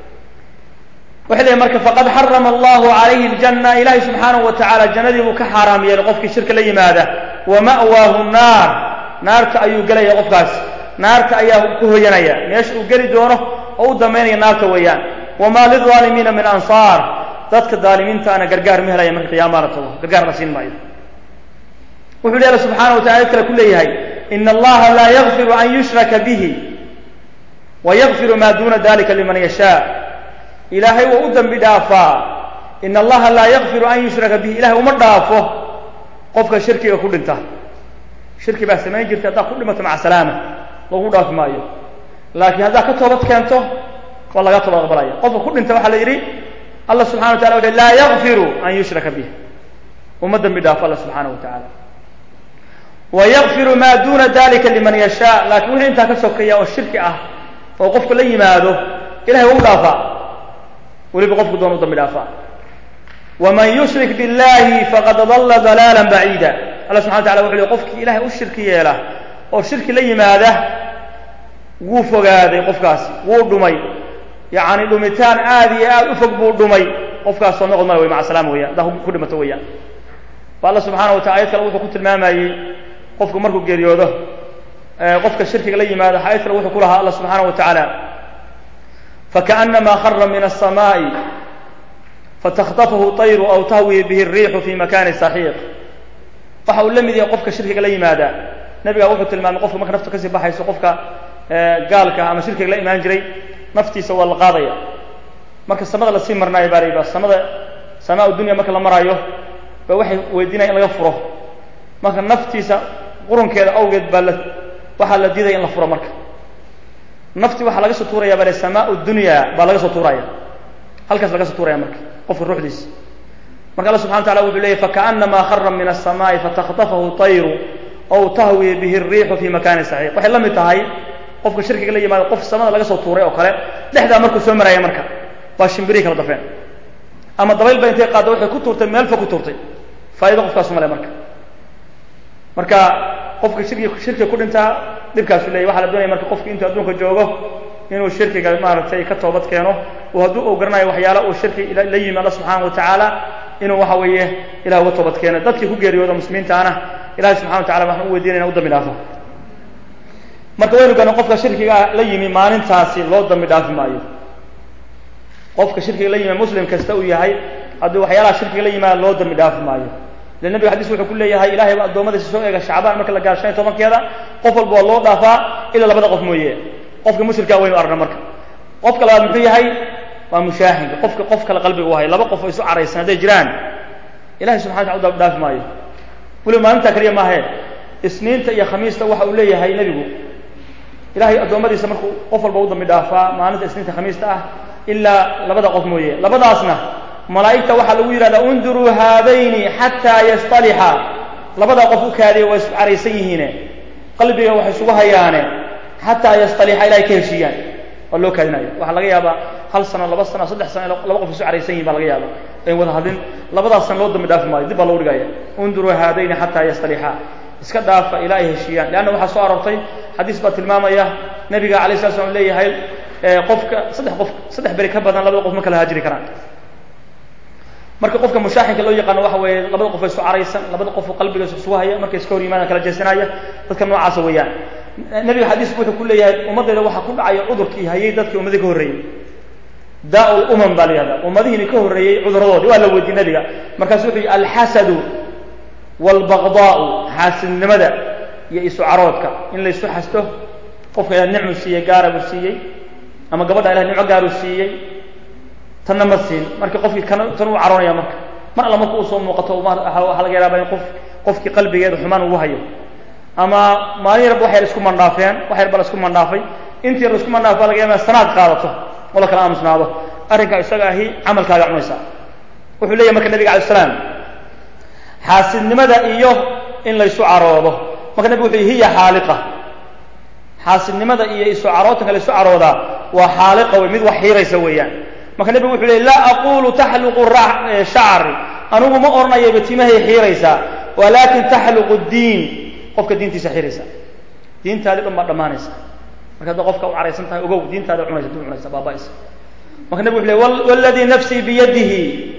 waxay leeyahy marka faqad xarama allahu calayhi اljanna ilahay subxaanahu wa tacaala jannadii buu ka xaaraam yeelay qofkii shirka la yimaada wa ma'waahu naar naarta ayuu gelaya qofkaas naarta ayaa ku hoyanaya meesha uu geli doono oo u damaynaya naarta weeyaan wamaa lilظaalimiina min ansaar dadka daalimiintaana gargaar ma helaya marka qiyaama la tago gargaar la siin maayo wuxuu lehi alla subxaana wa tacala kale ku leeyahay ina allaha laa yakfiru an yushraka bihi wa yakfiru maa duna dalika liman yashaa ilaahay waa u dembi dhaafaa ina allaha laa yakfiru an yushraka bihi ilahay uma dhaafo qofka shirkiga ku dhinta shirki baa samayn jirta haddaad ku dhimato maca salaama lagu dhaafi maayo laakiin haddaad ka toobad keento waa laga toobad aqbalaya qofka ku dhinta waxaa la yidhi allah subxana wa tala wuxu laa yakfiru an yushraka bih uma dembi dhaafo alla subxaana wa tacala wayakfiru maa duna dalika liman yashaa laakiin wixii intaa ka sokeeya oo shirki ah oo qofka la yimaado ilahay waa u dhaafaa weliba qofku doon u dambi dhaafaa waman yushrik biاllahi faqad dalla dalaala baciida alla subxana wa tacala wuxu ley qofkii ilahay u shirki yeela oo shirki la yimaada wuu fogaaday qofkaasi wuu dhumay yacni dhumitaan aad iyo aad u fog buu dhumay qofkaas soo noqod male wey maca salaama weeyaan haddaa ku dhimato weeyaan ba alla subxaana wa tacala ayad kale wuxuu ku tilmaamayey qofku markuu geeriyoodo qofka shirkiga la yimaado ayad kale wuxuu ku lahaa alla subxaana wa tacaala fakaأnama khara min الsamaaءi fatakطafahu طayru aw tahwi bihi الriixu fi makani saxiiq waxa uu la mid yahay qofka shirkiga la yimaada nebiga wuxuu tilmaamay qofka marka nafta kasii baxayso qofka gaalka ama shirkiga la imaan jiray naftiisa waa la qaadaya marka samada lasii marnaayo baa layidhaha samada samaa dunya marka la maraayo ba waxay weydiinaya in laga furo marka naftiisa qurunkeeda awgeed baa la waxaa la diidaya in la furo marka nafti waxaa laga soo tuuraya baa samaa dunya baa laga soo tuuraya halkaas laga soo tuuraya marka qofka ruuxdiisa marka alla subxana wa tacala wuxuu leeyay fakaأnama khara min الsamaaءi fatakطafahu طayru aw tahwi bihi الriixu fi makani saxiiq waxay la mid tahay qofka shirkiga la yimaado qof samada laga soo tuuray oo kale dhexdaa markuu soo maraya marka baa shimbirihi kala dafeen ama dabayl ba intay qaadda waxay ku tuurtay meel fog ku tuurtay faa'ido qofkaasu male marka marka qofka shirki shirkiga ku dhintaa dhibkaasu leeyahy waxaa la doonaya marka qofki intuu adduunka joogo inuu shirkiga maaragtay ka toobad keeno oo hadduu uu garanayo waxyaala uu shirki la yimi alla subxaana wa tacaala inuu waxa weeye ilah uga toobad keeno dadkii ku geeriyooda muslimiintaana ilahay subxana wa tacala waxaan u weydiinaya in u dambi dhaafo marka waynu gana qofka shirkiga la yimi maalintaasi loo dambi dhaafi maayo qofka shirkiga la yimi muslim kasta uu yahay haddii waxyaalaha shirkiga la yimaada loo dambi dhaafi maayo le nebiga xadis wuxuu ku leeyahay ilahay ba addoommadiisa soo eega shacbaan marka la gaaro shan iyo tobankeeda qof walba waa loo dhaafaa ilaa labada qof mooye qofka mushrika waynu aragna marka qofka labaad muxuu yahay waa mushaahinka qofka qof kale qalbiga u haya laba qof oo isu caraysan hadday jiraan ilahay subxana wa tala u dhaafi maayo weliba maalintaa keliya maahe isniinta iyo khamiista waxa uu leeyahay nebigu ilahay addoommadiisa markuu qof walba u dambi dhaafaa maalinta isniinta khamiista ah ilaa labada qof mooye labadaasna malaa'igta waxaa lagu yidhahdaa unduruu haadayni xataa yastalixa labadaa qof u kaadiya waa isku caraysan yihiine qalbiga waxay isugu hayaane xataa yastalixa ilahay ka heshiiyaan waa loo kaadinaya waxaa laga yaabaa hal sano laba sano saddex sano laba qof isu caraysan yihin baa laga yaaba ayn wada hadlin labadaas sana loo dambi dhaafi maayo dib baa lagu dhigaya unduruu haadayni xataa yastalixa iska dhaafa ilaa ay heshiiyaan leanna waxaa soo aroortay xadiis baa tilmaamaya nabiga alay slat slam leeyahay qofka saddex qof saddex beri ka badan labada qof ma kala haajiri karaan marka qofka mushaaxinka loo yaqaano waxa weeye labada qof isu caraysan labada qof qalbiga isugu haya markay iska hor yimaadaan kala jeesanaya dadka noocaasa weeyaan nebiga xadiisku wuxuu ku leeyahay ummaddeeda waxaa ku dhacaya cudurkii hayay dadkii ummadii ka horreeyey daa lumam baa la yihahda ummadihiini ka horreeyey cuduradoodii waa la weydiye nebiga markaasu wuxuu yihi alxasadu waalbaqdaau xaasidnimada iyo isu caroodka in la isu xasto qofka ilahay nicmu siiyey gaara buu siiyey ama gabadha ilahay nimco gaaruu siiyey tanna ma siin marka qofkii kan tan uu caroonaya marka mar alla marka uu soo muuqato waxaa laga yaaba in qof qofkii qalbigeeda xumaan ugu hayo ama maalin yarba wax yar isku mandhaafeen wax yar ba la isku mandhaafay intii yar la isku mandhaafay baa laga yaaba sanaad qaadato oo la kala aamusnaado arrinkaa isaga ahi camalkaaga cunaysa wuxuu leeyahy marka nebiga alay slam xaasidnimada iyo in laysu caroodo marka nebigu wuxuu yihi hiya xaaliqa xaasidnimada iyo isu carootanka la isu caroodaa waa xaaliqa wey mid wax xiiraysa weeyaan marka nebigu wuxuu leey laa aqulu taxluqu shacri anigu ma odhanayaba timahay xiiraysaa walaakin taxluqu diin qofka diintiisa xiiraysa diintaadi dhan baa dhammaanaysa marka hadda qofka u caraysan tahay ogow diintaada cunaysa dib cunaysa baaba'aysa marka nebigu wuxu ley waladii nafsii biyadihi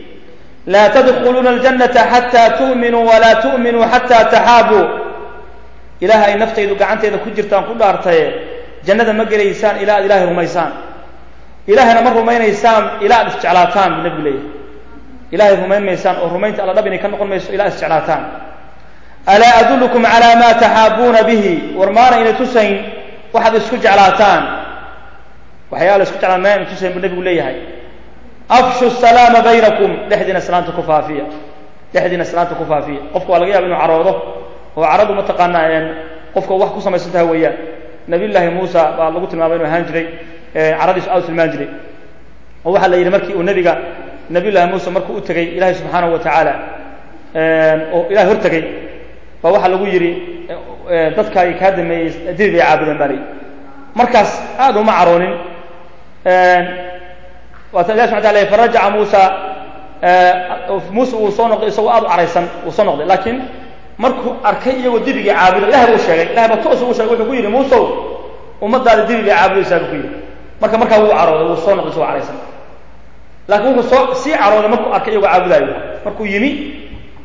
laa tadkhuluuna aljanata xataa tu'minuu walaa tu'minuu xataa taxaabuu ilaah ay naftaydu gacanteeda ku jirtaan ku dhaartaye jannada ma gelaysaan ilaa aad ilahay rumaysaan ilaahayna ma rumaynaysaan ilaa aad isjeclaataan buu nebigu leeyahay ilahay rumayn maysaan oo rumaynta alla dhab inay ka noqon mayso ilaa ad isjeclaataan alaa adullukum calaa maa taxaabuuna bihi war maana inay tusayn waxaad isku jeclaataan waxyaala isku jeclaan maana inay tusayn buu nebigu leeyahay afshu salaama baynakum dhexdiina salaanta ku faafiya dhexdiina salaanta ku faafiya qofka waa laga yaaba inuu caroodo oo caradu mataqaanaa qofka wax ku samaysan tahay weeyaan nabiy llaahi muusa baa lagu tilmaamay inuu ahaan jiray caradiisu aad u tilmaan jiray oo waxaa la yidhi markii uu nebiga nabiy llahi muuse markuu u tegey ilahay subxaanahu wa tacaala oo ilahay hor tegey baa waxaa lagu yidhi dadkaagi kaa dameeyey diri bay caabudeen baa la yidhi markaas aad uma caroonin waata ilahi subxana tala farajaca muusa muuse uu soo noqday isagoo aad u caraysan uu soo noqday laakiin markuu arkay iyagoo dibigii caabuda ilahay buu sheegay ilahay baa toos ugu sheegay wuxuu ku yidhi muusow ummadaada dibi bay caabudaysaa buu ku yidhi marka markaa wuu carooday wuu soo noqday isagoo caraysan laakiin wuxuu soo sii carooday markuu arkay iyagoo caabudaayo markuu yimi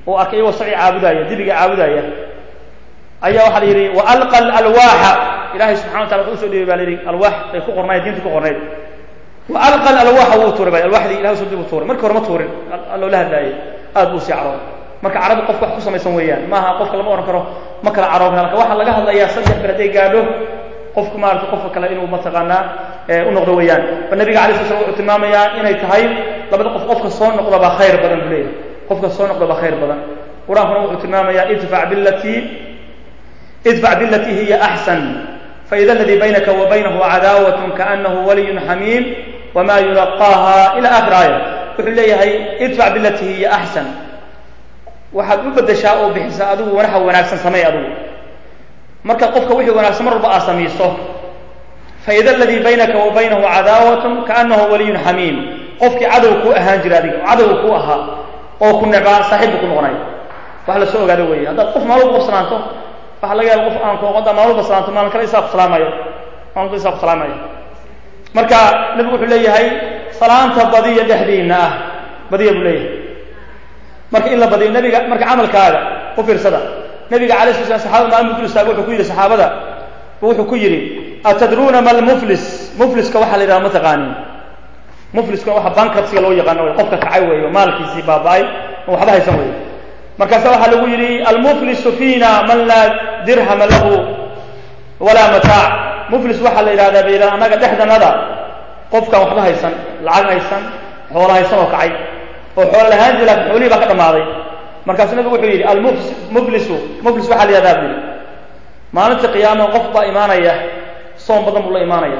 oo arkay iyagoo saci caabudaya dibiga caabudaya ayaa waxaa la yidhi wa alqa alalwaaxa ilahay subxana wa tala wuxuu usoo dhibay ba la yidhi alwaax bay ku qornayd diinta ku qornayd wa alqa alalwaaxa wuu tuuray ba alwaxdii ilahay usoo dib u tuuray markii hore ma tuurin loola hadlaayay aad buu sii carooday marka carabi qofka wax ku samaysan weeyaan maaha qofka lama ohan karo ma kala caroon kara marka waxaa laga hadlayaa saddex bir hadday gaadho qofku maarata qofka kale inuu mataqaanaa u noqdo weeyaan ba nabiga alay sla slam wuxuu tilmaamayaa inay tahay labada qof qofka soo noqdaba khayr badan buu leeyahay qofka soo noqdaba khayr badan qur-aankuna wuxuu tilmaamayaa idfac bilatii idfac bilatii hiya axsan faida aladii baynaka wa baynahu cadaawat kaanahu waliyun xamiim wama yulaqaaha ila akhir aaya wuxuu leeyahay idfac bilatii hiya axsan waxaad u bedeshaa oo bixisaa adigu wanaxa wanaagsan samey adigu marka qofka wixii wanaagsan mar walba aad samayso faida aladii baynaka wa baynahu cadaawatun kaanahu waliyun xamiim qofkii cadow kuu ahaan jira adiga cadow kuu ahaa oo ku necbaa saaxiib buu ku noqonay wax la soo ogaado weeye haddaad qof maalin walba qof salaanto waxaa laga yaaba qof aan kooqoda maalin walba salaanto maalin kale isaa ku salaamayo maalin walba isaa ku salaamayo marka nabigu wuxuu leeyahay salaanta badiya dhexdiina ah badiya buu leeyahay marka in la badiyo nabiga marka camalkaaga u fiirsada nabiga alay sla slam saxabada maalin buu istaago wuxuu ku yidhi saxaabada wuxuu ku yidhi atadruuna ma lmuflis mufliska waxaa la yidhaha ma taqaanin mufliskuna waxa bankruptsiga loo yaqaano wey qofka kacay weeyo maalkiisii baaba-ay oo waxba haysan weeyo markaasa waxaa lagu yidhi almuflisu fiina man laa dirhama lahu walaa mataac muflis waxaa la yidhahdaa bay yidhaha annaga dhexdanada qofkaan waxba haysan lacag haysan xoolo haysan oo kacay oo xoolo lahaan jira laakin xoolihii baa ka dhammaaday markaasuu nabigu wuxuu yidhi almuflisu muflis waxaa la yihahdaa bu yidhi maalinta qiyaama qof baa imaanaya soom badan buu la imaanaya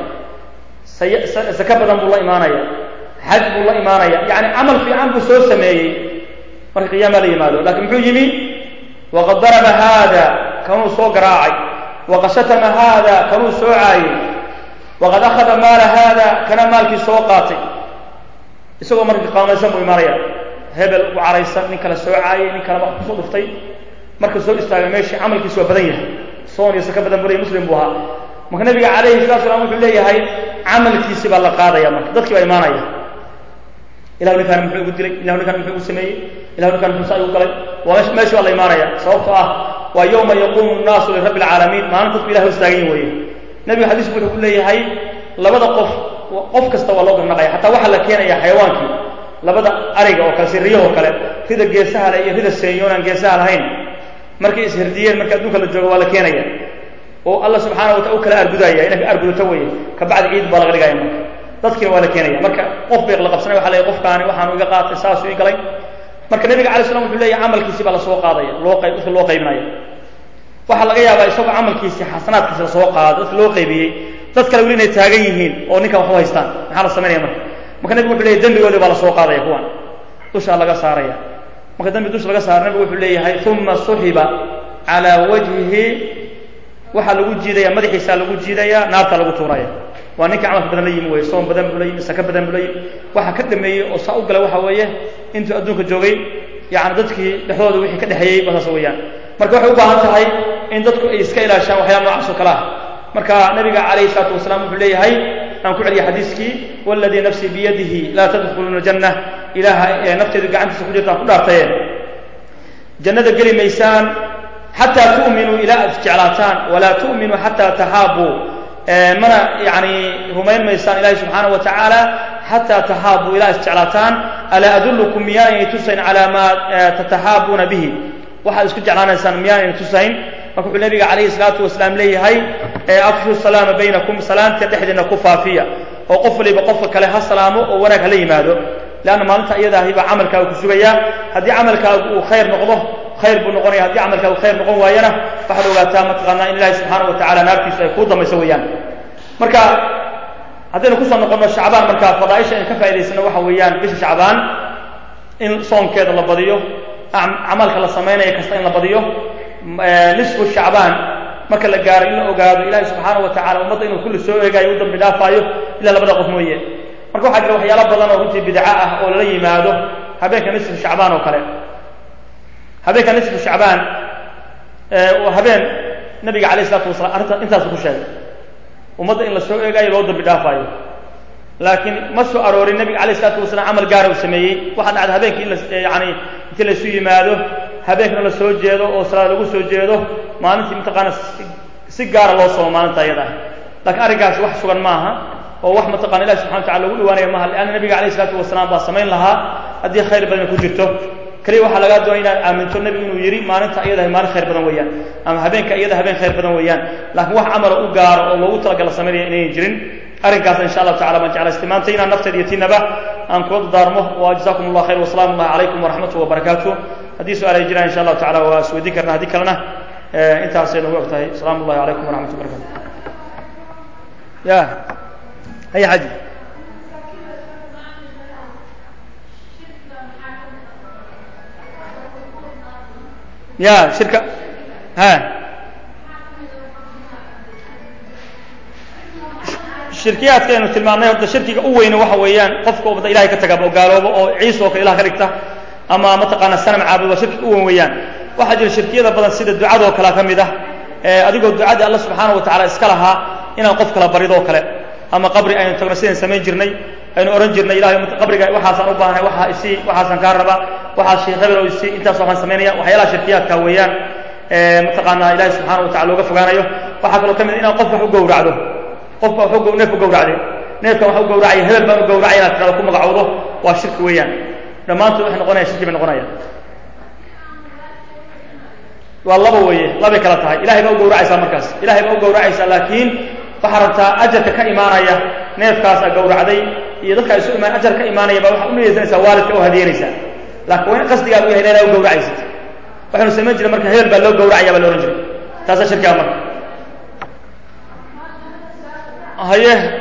sake badan buu la imaanaya xaj buu la imaanaya yani camal fiican buu soo sameeyey marka qiyaama la yimaado lakin muxuu yimi waqad daraba haada kanuu soo garaacay waqad shatama haada kanuu soo caayey waqad akhada maala haada kana maalkii soo qaatay isagoo marka qaamaysan buu imaanaya hebel u caraysan nin kale soo caayay nin kale wax kusoo dhuftay marka soo istaagay meeshii camalkiisu waa badan yahay soon iyo saka badan buu leeyahy muslim buu ahaa marka nabiga calayhi salatu salam wuxuu leeyahay camalkiisi baa la qaadaya marka dadkii baa imaanaya ilahu ninkaan muxuu igu dilay ilahu ninkaan muxuu igu sameeyey ilahu ninkaan muxuu saa igu galay waa mesh meeshii baa la imaanaya sababtoo ah waa yawma yaquumu nnaasu lirabbi alcaalamiin maalin dadku ilahi istaagan weeye nabigu xadiisku wuxuu ku leeyahay labada qof qof kasta waa loo garnaqaya xataa waxaa la keenaya xayawaankii labada ariga oo kale siriyahoo kale rida geesaha leh iyo rida seenyoon aan geesaha lahayn markay isherdiyeen marka adduunka la joogo waa la keenaya oo alla subxaana watala u kala argudaya inay ka argudato weye kabacdi ciid baa laga dhigaya marka dadkiina waa la keenaya marka qof bay la qabsanay waxa leeyahy qofkaani waxaanu iga qaatay saasuu ii galay marka nabiga alay slam wuxuu leeyahy camalkiisi baa lasoo qaadaya loo qayb dadka loo qaybinaya waxaa laga yaabaa isagoo camalkiisi xasanaadkiisi lasoo qaado dadka loo qaybiyey dad kale weli inay taagan yihiin oo ninkan waxu haystaan maxaa la samaynaya marka marka nabigu wuxu leyahy dembigoodii baa lasoo qaadaya kuwan dushaa laga saaraya marka dembi dusha laga saara nabigu wuxuu leeyahay uma suxiba calaa wajhihi waxaa lagu jiidaya madaxiisaa lagu jiidaya naartaa lagu tuuraya waa ninka camalka badan la yimi wey soom badan buu la yimi saka badan buu la yimi waxa ka dhameeyey oo saa u galay waxa weeye intuu adduunka joogay yani dadkii dhexdooda wixii ka dhexeeyey ba saas weeyaan marka waxay u baahan tahay in dadku ay iska ilaashaan waxyaala noocaas oo kale ah marka nabiga calayhi salaatu wasalaam wuxuu leeyahay aan ku celiya xadiiskii waladii nafsii biyadihi laa tadkhuluuna janna ilaaha ee nafteedu gacantiisa ku jirtaan ku dhaartaye jannada geli maysaan xataa tu'minuu ilaa aad jeclaataan walaa tu'minuu xataa taxaabuu mana yani rumayn maysaan ilahi subxaanaه wa tacaala xataa taxaabuu ilaa isjeclaataan alaa adulukum miyaanay tusayn calaa maa tataxaabuuna bihi waxaad isku jeclaanaysaan miyaanayna tusayn marka wuxuu nabiga calayhi salaatu wasalaam leeyahay afshu salaama baynakum salaanta dhexdeedna ku faafiya oo qof waliba qofka kale ha salaamo oo wanaag hala yimaado leanna maalinta iyadaahi baa camalkaaga ku sugaya haddii camalkaagu uu khayr noqdo khayr buu noqonaya haddii camalkaagu khayr noqon waayana waxaad ogaataa mataqaanaa in ilahi subxaana wa tacala naartiisu ay kuu damayso weeyaan marka haddaynu kusoo noqonno shacbaan marka fadaaisha aynu ka faa'idaysano waxa weeyaan bisha shacbaan in soonkeeda la badiyo camalka la samaynaya kasta in la badiyo nisfu shacbaan marka la gaaro in la ogaado ilahi subxaana wa tacala ummadda inuu kulli soo eegaayo u dambi dhaafaayo ilaa labada qof mooye marka waxaa jira waxyaalo badan oo runtii bidco ah oo lala yimaado habeenka nisfu shacbaan oo kale habeenka nisfu shacbaan waa habeen nabiga alayh isalatu wasalam arrinta intaasu ku sheegay ummadda in la soo eegaayo loo dambi dhaafaayo laakiin ma soo aroorin nabiga alayh isalatu wasalam camal gaara uu sameeyey waxaa dhacda habeenkii in la yani intii laysu yimaado habeenkana la soo jeedo oo salaad lagu soo jeedo maalintii mataqaana si gaara loo soomo maalinta iyada ah laakiin arrinkaasi wax sugan maaha oo wax mataqana ilahi subxana watacala lagu dhawaanaya maaha lianna nabiga alayh isalaatu wasalaam baa samayn lahaa haddii khayr badan ku jirto keliya waxaa lagaa doonaya inaad aaminto nebigu inuu yidhi maalinta iyadahay maalin khayr badan weeyaan ama habeenka iyada habeen khayr badan weeyaan laakiin wax camala u gaaro oo loogu talagala samaynaya inayan jirin arrinkaas insha allahu tacala baan jeclaysta maanta inaan nafteeda iyo tinaba aan kula dardaarmo wa jazakum allah khayr wasalaamu allahi calaykum waraxmatuh wabarakaatu haddii su-aal ay jiraan insha allahu tacala waa isweydiin karna haddii kalena intaasay nagu og tahay asalaamu allahi calaykum waraxmatu barakatu ya haya xaji ya shirka ha shirkiyaadka aynu tilmaamnay horta shirkiga u weyne waxa weeyaan qofka ubada ilahay ka tagaba oo gaaloobo oo ciisa oo kale ilah ka dhigta ama mataqaana sanam caabudo shirkiga u weyn weeyaan waxaa jira shirkiyada badan sida ducadoo kale ka mid ah adigoo ducadii alla subxaana wa tacala iska lahaa inaan qof kala baridoo kale ama qabri aynu tagno sidaan samayn jirnay aynu odhan jirnay ilahay qabriga waxaasaan u baahnay waxaa isii waxaasaan kaa rabaa waxaa sheekh hebel oo isii intaas waxaan samaynaya waxyaalaha shirkiyaadka weeyaan mataqaanaa ilahay subxaana wa tacala looga fogaanayo waxaa kaloo ka mid inaad qof wax u gowracdo qofka wax neef u gowracday neefkan wax u gowracaya hebel baan u gowracaya inaad tirado ku magacowdo waa shirki weeyaan dhammaantood waxay noqonaya shirki bay noqonayaan waa laba weeye labay kala tahay ilahay baa u gowracaysaa markaas ilahay baa u gowracaysaa laakiin waxaa rabtaa ajarka ka imaanaya neefkaasa gowracday iyo dadka isu imaan ajar ka imaanaya baa waxaa u niyeysanaysaa waalidka oo hadiyanaysaa laakiin waa in qasdigaagu yahay inaa u gowracaysid waxaynu samayn jiray marka hebel baa loo gowracaya baa la odhan jiray taasaa shirkiga marka haye